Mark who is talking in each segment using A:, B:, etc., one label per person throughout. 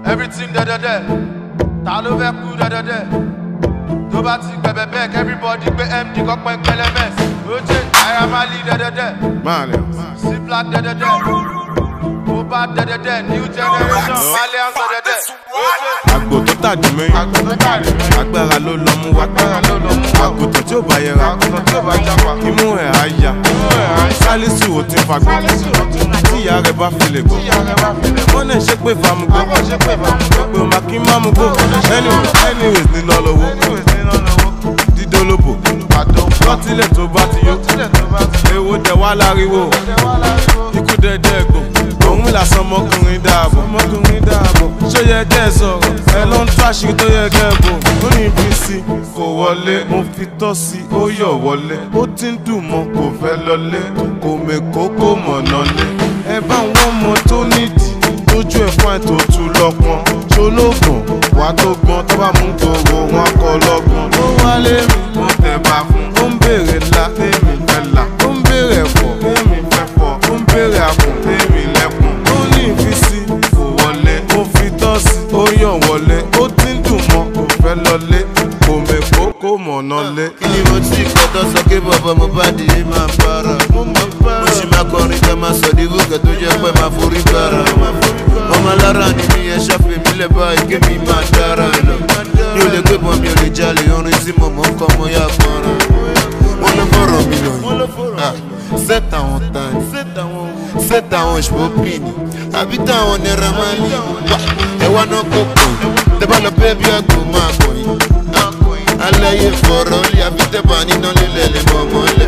A: everything dẹ́dẹ́dẹ́ ta ló fẹ́ kú dẹ́dẹ́dẹ́ tó bá ti gbẹ̀bẹ̀ bẹ́ẹ̀ everybody gbé md kọ́pẹ́ pẹlẹmẹs oje naira mali dẹ́dẹ́dẹ́
B: Malians.
A: c black dẹ́dẹ́dẹ́ mo bá dẹ́dẹ́dẹ́ new generation malians dẹ́dẹ́dẹ́ oje.
B: Àgbò tó tàdí mẹ́yìn. Agbára ló lọ mú wá. Àgùntàn tí ò bá yẹra. Imú ẹ̀ á ya. Sálísù ò ti fagbọ́. Tí ìyá rẹ̀ bá fi lè gbọ́. Wọ́n náà ṣe pé famugbó. Pé o máa kí má mú gbó. Anyways, anyways ní lọ lọ́wọ́. Dídólóbò. Lọ́tílẹ̀ tó bá ti yó. Èwo dẹ̀ wá láriwo. Ikú dẹ̀dẹ̀ gbò. Òun làsán ọmọkùnrin dáàbò. Ọmọkùnrin dáàbò. Ṣó yẹ kẹ́ ẹ sọ̀rọ̀? Ẹ ló ń tó àṣírí tó yẹ kẹ́ ẹ bò. Ó ní ibi sí kò wọlé. Mo fi tọ́ sí ó yọ̀ wọlé. Ó ti ń dùn mọ́ kò fẹ́ lọlé. Kò mèkó kò mọ̀nà lé. Ẹ bá wọn mọ tó nídìí. Lójú ẹ̀ fún àìtó tu lọ́pọ̀n. Ṣolóògùn wà tó gbọ́n tó bá mú gbogbo wọn kọ lọ́gbọ̀n. Ó wálé mi. Mo tẹ̀ bá fún. Ó ń béèrè ńlá. Tèmi fẹ́ là. Ó ń béèrè ẹ̀fọ́. Tèmi fẹ́ fọ́. Ó ń béèrè àpò. Tèmi lẹ́kùn. Ó ní ìfisí. Kò wọlé. Ó fi tọ́sí. Ó yàn wọlé. Ó ti ń dùn mọ́. Kò fẹ́ lọlé. Kò mèkó kò mọ̀nà lé.
C: kí ni mo ti kọ́tọ́ sọ pé bàbá mo bá di yé máa para. mo sì máa kọrin ká máa sọ di gòkè tó jẹ́ pé máa forí gbára. ọmọ alára ni mi yẹn ṣàfihàn mi lẹ̀ báyìí kí mi máa dára lọ. mi ò lè gbé bọ́n mi ò lè jalè orin tí mo mọ̀ ń kọ́ mo yá fọ́nrán. wọ́n ló fọ̀rọ̀ mi lọ yìí. set àwọn tani set àwọn ìṣòpìnì àbí táwọn naira máa lè wá. ẹ wá náà kó pọ̀ tẹ́ bá lọ bẹ́ẹ̀ bí àgbò máa kọ̀ yìí alaye fọ̀rọ̀ lé àbí tẹ́bà níná lílẹ̀ lè mọ̀ mọ́lẹ̀.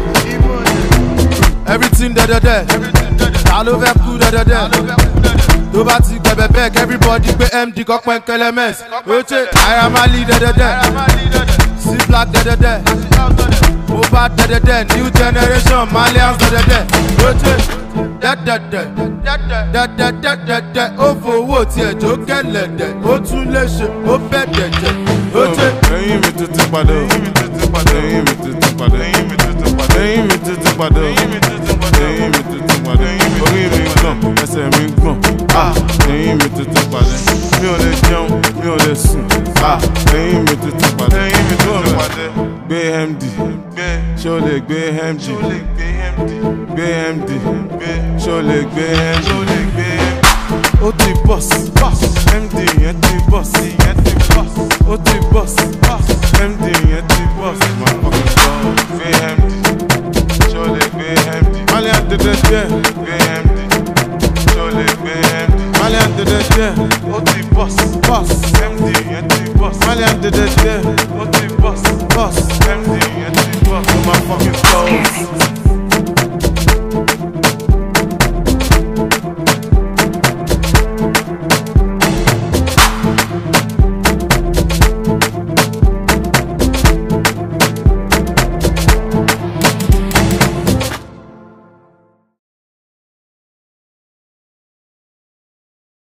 A: everything dẹ́dẹ́dẹ́ ta ló fẹ́ kú dẹ́dẹ́dẹ́ tó bá ti gbẹ̀bẹ̀ bẹ́ẹ̀ everybody gbé md kọ́pẹ́ kẹlẹ́mẹ́s oje naira mali dẹ́dẹ́dẹ́ c black dẹ́dẹ́dẹ́ mo bá dẹ́dẹ́dẹ́ new generation malians dẹ́dẹ́dẹ́ oje dẹ́dẹ́dẹ́ dẹ́dẹ́dẹ́dẹ́dẹ́ ó fowó tiẹ̀ jó kẹlẹ̀dẹ́ ó tún lè ṣe ó bẹ̀ dẹ̀dẹ̀ oje.
B: Ẹyin mi tuntun padà o. Ẹyin mi tuntun padà. Ẹyin mi tuntun padà. Ẹyin mi tuntun padà. Ẹyin mi tuntun padà. Ẹyin mi tuntun padà. Ẹyin mi tuntun padà. Orí mi gbọ̀n, ẹsẹ̀ mi gbọ̀n. Ah! Ẹyin mi tuntun padà. Mi ò lè jẹun, mi ò lè sùn. Ah! Ẹyin mi tuntun padà. Ẹyin mi tuntun padà. Gbé MD. Ṣé o lè gbé MD? Gbé MD. Ṣé o lè gbé MD? Ó ti bọ́s. MD yẹn ti bọ́s. Ó ti bọ́s. MD yẹn ti bọ́s. Máa fọkàn sọ. Gbé MD. Ṣé o lè gbé MD? Malian dédé jẹ́. Gbé MD. Ṣé o lè gbé MD? Malian dédé jẹ́. Ó ti bọ́s. Bọ́s. MD yẹn ti bọ́s. Malian dédé jẹ́. Ó ti bọ́s. Bọ́s. MD yẹn ti bọ́s.